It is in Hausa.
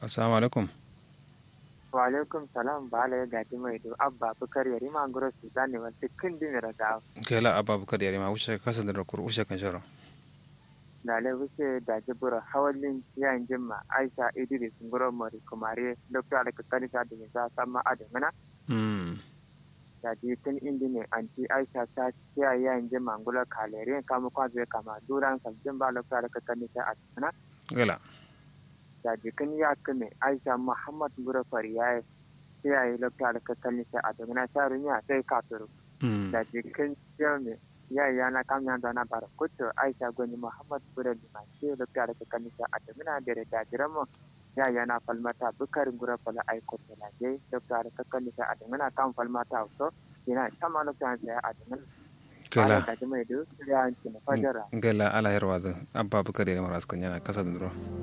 assalamu alaikum wa alaikum salam bala ya gaji mai do abba bukar yari ma ngoro su zane wa dukkan din raga kela abba bukar yari ma wuce kasa da rakur wuce kan sharo da le wuce da jibura hawalin yayin jimma aisha idris ngoro mari kumare dr alaka kanisa da za sama adamana mm da ji tun indi ne anti aisha ta ciya yayin jimma ngula kalere kama kwazo kama duran sabbin ba dr alaka kanisa adamana gala da jikin ya kame aisha muhammad gurafar ya yi ya yi lafiya da kakkalin sai a dogana sharin ya sai kafiro mm da jikin jami ya yi yana kamyan da na bara kuto aisha gwani muhammad gura da mace lafiya da kakkalin sai a dogana da da dajiran mu ya yi yana falmata bukarin gurafar aiko da laje lafiya da kakkalin sai a dogana kan falmata wato yana sama lafiya sai a dogana kela da jimai da ya yanki na fajara gala ala yarwa abba bukar yari ma raskan yana kasa da duro